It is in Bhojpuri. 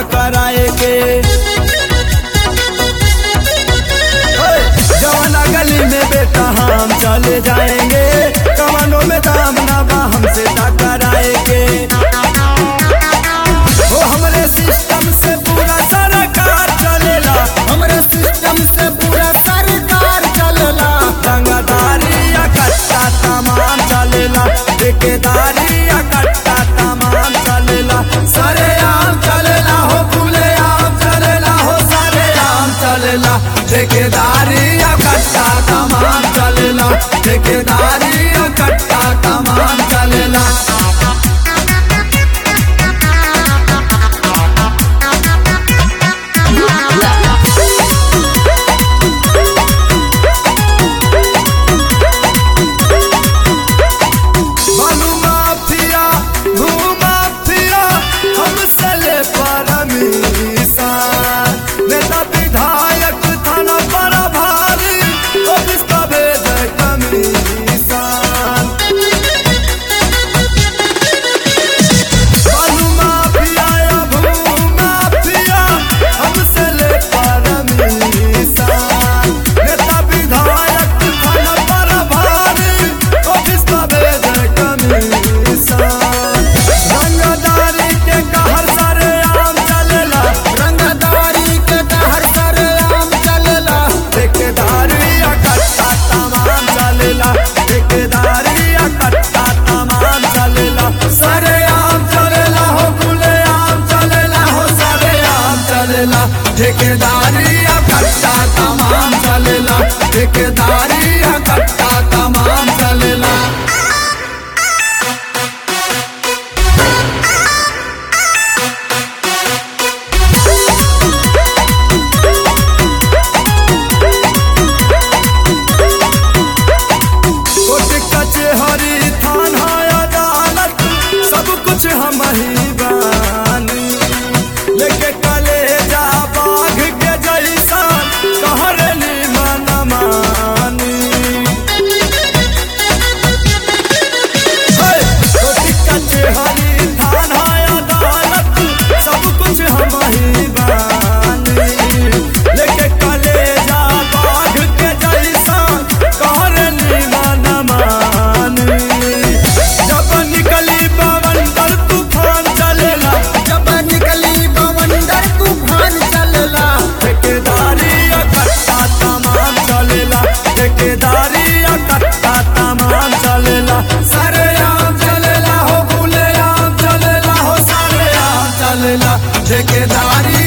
टकराए के जवाना गली में बेटा हम चले जाएंगे कमानों में दाम ना बा हमसे टकराएंगे ओ हमरे सिस्टम से पूरा सरकार चलेला हमरे सिस्टम से पूरा सरकार चलेला रंगदारी या कट्टा तमाम चलेला ठेकेदारी या कट्टा तमाम चलेला सारे आम चलेला हो फूले आम चलेला हो सारे आम चलेला ठेकेदारी या कट्टा तमाम चलेला ठेकेदारी या कट्टा तमाम चलेला बालू माफिया भू माफिया हमसे ले परमिशन नेता विधायक थाना पर भारी ऑफिस का भेज कमीशन बालू माफिया या भू माफिया हमसे ले परमिशन नेता विधायक थाना पर भारी ऑफिस का भेज कमीशन रंगदारी के कहर सारे आम चलेला रंगदारी के कहर सारे आम चलेला ठेकेदारी या कट्टा तमाम चलेला ठेकेदारी या कट्टा तमाम चलेला सारे आम चलेला हो खुले आम चलेला हो सारे आम चलेला ठेकेदारी या कट्टा तमाम चलेला ठेकेदारी या कट्टा तमाम चलेला कोर्ट कचहरी थाना अदालत सब कुछ हम ही बानी लेके कलेजा बाघ के जैसा कहरली मन मानी कोर्ट कचहरी थाना अदालत सब कुछ हम ही बानी लेके कलेजा बाघ के जैसा कहरली मन मानी जब निकली बवंडर तूफान चलेला जब निकली बवंडर तूफान चलेला ठेकेदारी या कट्टा तमाम चलेला ठेकेदारी या कट्टा तमाम चलेला सारे आम चलेला हो फूले आम चलेला हो सारे आम चलेला ठेकेदारी